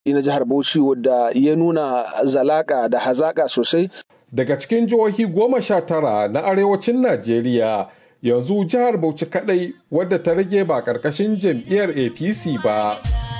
na jihar Bauchi wadda ya nuna zalaka da hazaka sosai. Daga cikin jihohi goma sha tara na arewacin Najeriya yanzu jihar Bauchi kadai wadda ta rage ba ƙarƙashin jam'iyyar APC ba.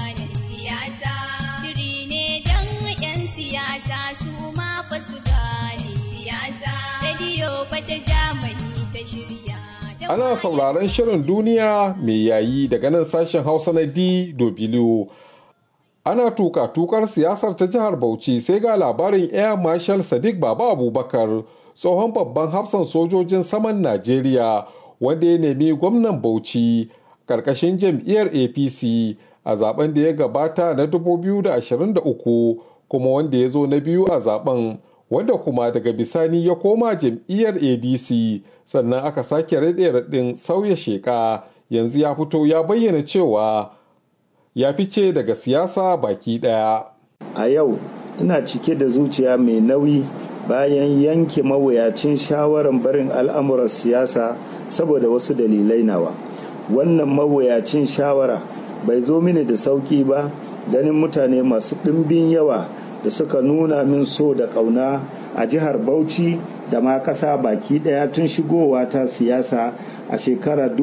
Ana sauraron shirin duniya mai yayi daga nan sashen Hausa na DW. Ana tuka tukar siyasar ta jihar Bauchi sai ga labarin Air Marshal Sadiq Baba Abubakar tsohon babban hafsan sojojin saman Najeriya wanda ya nemi gwamnan Bauchi karkashin jam'iyyar APC a zaben da ya gabata na 2023 kuma wanda ya zo na biyu a zaben wanda kuma daga bisani ya koma jam'iyyar ADC sannan aka sake raɗe raɗin sauya sheka yanzu ya fito ya bayyana cewa ya fice daga siyasa baki ɗaya. A yau ina cike da zuciya mai nauyi bayan yanke mawuyacin shawarar barin al'amuran siyasa saboda wasu dalilai nawa. Wannan mawuyacin shawara bai zo mini da sauƙi ba ganin mutane masu ɗimbin yawa da suka nuna min so da ƙauna a jihar Bauchi da ma ƙasa baki ɗaya tun shigowa ta siyasa a shekarar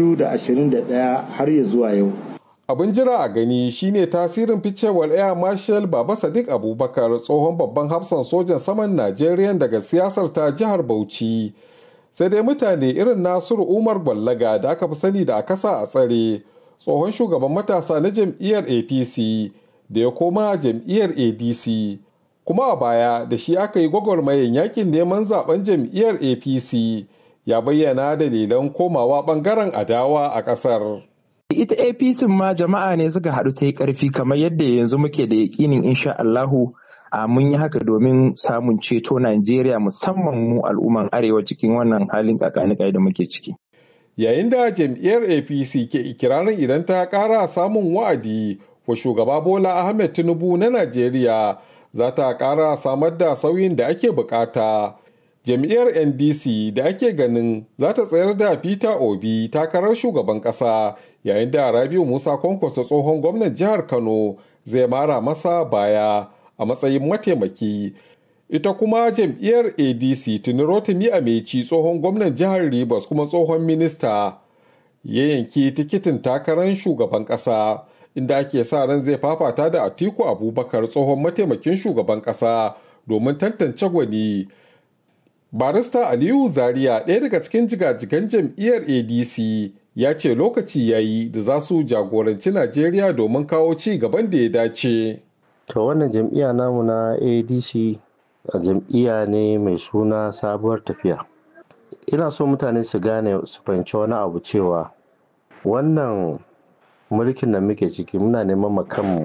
2021 har ya zuwa yau. Abin jira a gani shine tasirin ficewar Air Marshal Baba Sadiq Abubakar tsohon babban hafsan sojan saman Najeriya daga siyasar ta jihar Bauchi. Sai dai mutane irin Nasiru Umar Gwallaga da aka fi sani da a kasa a tsare tsohon shugaban matasa na jam'iyyar APC da ya koma jam'iyyar ADC. Kuma a baya da shi aka yi gwagwarmayin yakin neman zaben jam'iyyar APC ya bayyana dalilan komawa bangaren adawa a ƙasar. ita apc ma jama'a ne suka haɗu ta yi ƙarfi kamar yadda yanzu muke da yaƙinin insha Allahu a mun yi haka domin samun ceto Najeriya musamman mu al'umman arewa cikin wannan halin kakanikai da muke ciki. Yayin da jam'iyyar APC ke ikirarin idan ta ƙara samun wa'adi wa shugaba Bola Ahmed Tinubu na Najeriya za ta ƙara samar da sauyin da ake bukata. jam'iyyar ndc da ake ganin za ta tsayar da peter obi takarar shugaban kasa yayin da rabiu musa kwankwaso tsohon gwamnan jihar kano zai mara masa baya a matsayin mataimaki ita kuma jam'iyyar adc tuni rotimi ameci tsohon gwamnan jihar rivers kuma tsohon minista ya yanki tikitin takarar shugaban kasa inda ake sa ran zai fafata da atiku abubakar tsohon mataimakin shugaban kasa domin tantance gwani barista aliyu zaria ɗaya daga cikin jigajigan jam'iyyar adc ya ce lokaci ya yi da za su jagoranci najeriya domin kawo ci gaban da ya dace to wannan jam'iyya namu na adc a jam'iyya ne mai suna sabuwar tafiya ina so mutane su gane su fahimci wani abu cewa wannan mulkin da muke ciki muna neman makanmu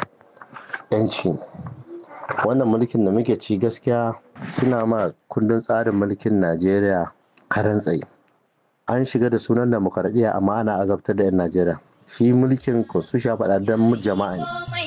'yanci wannan mulkin da muke ci gaskiya suna ma kundin tsarin mulkin najeriya karan tsaye an shiga da sunan demokaradiyya amma ana azabtar da 'yan najeriya shi mulkin constitution faɗa don jama'a ne